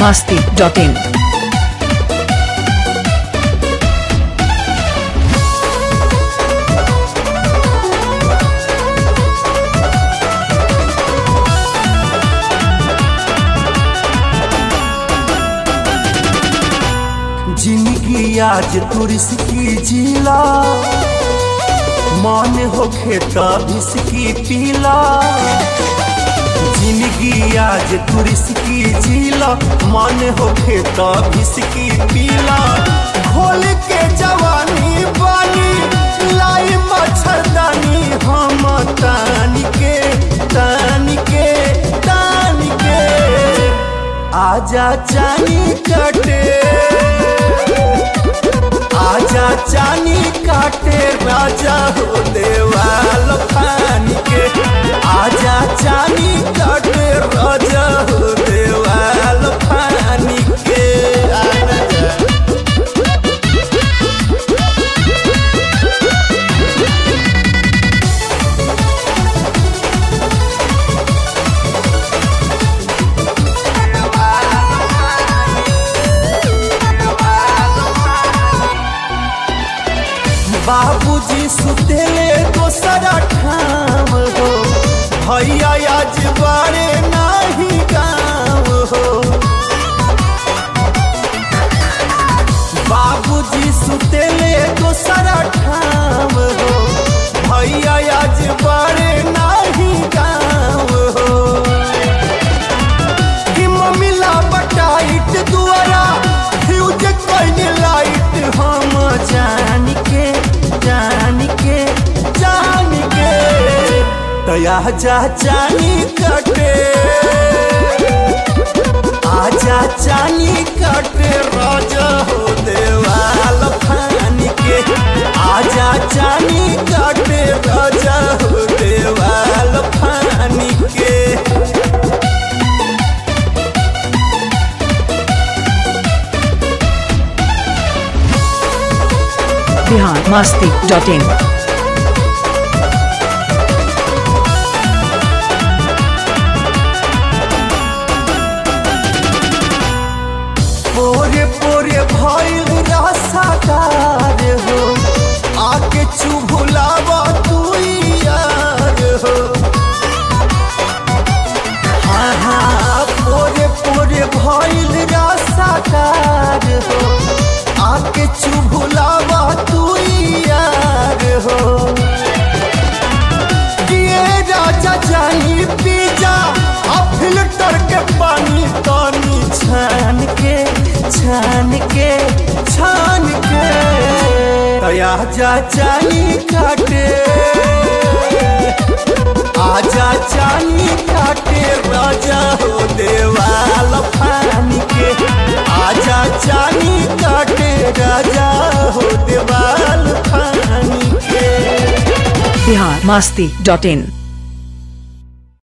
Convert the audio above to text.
masti.in. जिंदगी आज तुरस की जिला मान होखे तबिस की पीला जिंदगी आज तुरस की जिला मान होखे तबिस की पीला खोल के जवानी बानी लाई मच्छरदानी हम तान के तान के तान के आजा चानी कटे आजा चानी काटे राजा हो देवाल फान के आजा चानी काटे राजा हो देवाल फान के आना जा। बाबूजी सुतेले दोसरा ठाम हो भैया आज बारे नाही गाँव हो बाबूजी सुतेले दोसरा ठाम हो भैया आज बारे नाही गाँव हो कि मम्मीला बटाइट दुआरा फ्यूज कइने लाइट हम जान के जान के जान के तया जा चानी कटे आजा चानी कटे राजा हो देवाल फान के आजा चानी कटे राजा हो देवाल फान के Bihar masti.in. पोरे पोरे भइल रसादार हो आके चुभुलावा तू यार हो हाँ हाँ पोरे पोरे भइल रसादार हो आके चुभुलावा तू यार हो ये राजा जानी पीजा आ फिल्टर के पानी तानी छान के छान के छान के तया जा चानी काटे आजा चानी काटे राजा हो देवाल फान के आजा चानी काटे राजा हो देवाल फान के Bihar masti.in.